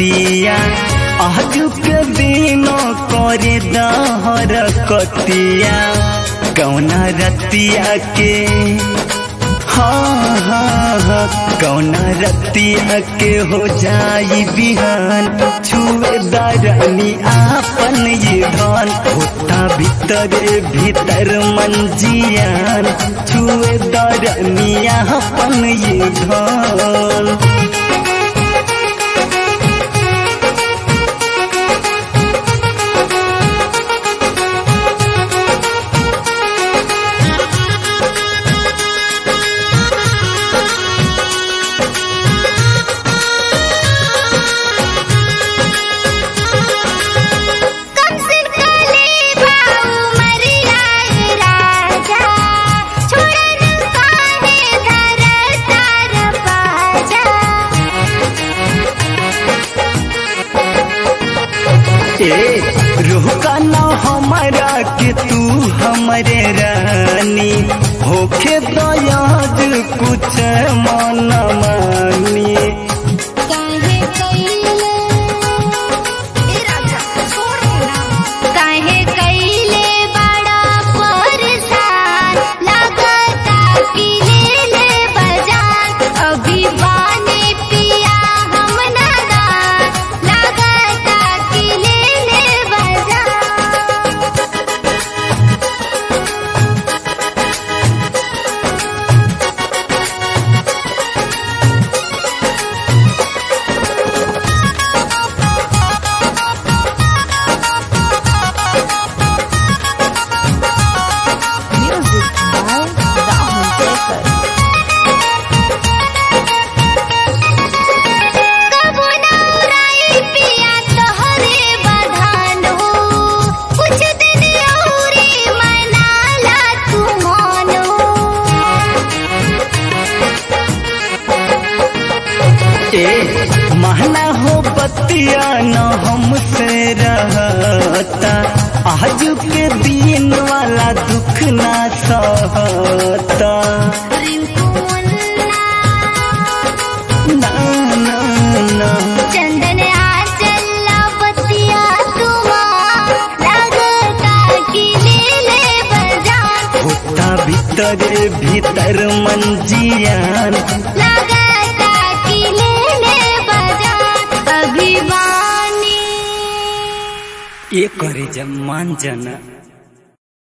बतिया आज के दिन करे दहर कतिया कौना रतिया के हाँ हाँ हाँ कौना रतिया के हो जाई बिहान छुए दरनी आपन ये धन होता भीतर भीतर मंजियान छुए दरनी आपन ये धन कब से काले भाऊ मर आए राजा छोड़न काहे धर तार बाजा ए रुका ना हमारा के तू हमरे रानी होखे दयाज कुछ मन मानी काहे कइले ए राजा छोड़ ना काहे कइले बड़ा परेशान लगता कि ले ले बजान अभी बाने पिया हम नादान लगता कि ले ले बजान Music by Rahul Jacob. कबो ना उड़ाई पिया तोहरे बधान हो कुछ दिन औरी मनाला तू मन ए महना हो बतिया न हमसे रहता आज के दिन वाला दुख ना सहता रिंकू मुन्ना ना ना ना चंदन आ चला बतिया तुमा लगता कि ले ले बजान होता भीतर भीतर मंजियान लगता कि ले ले बजान अभी बानी ये करे जब मान जाना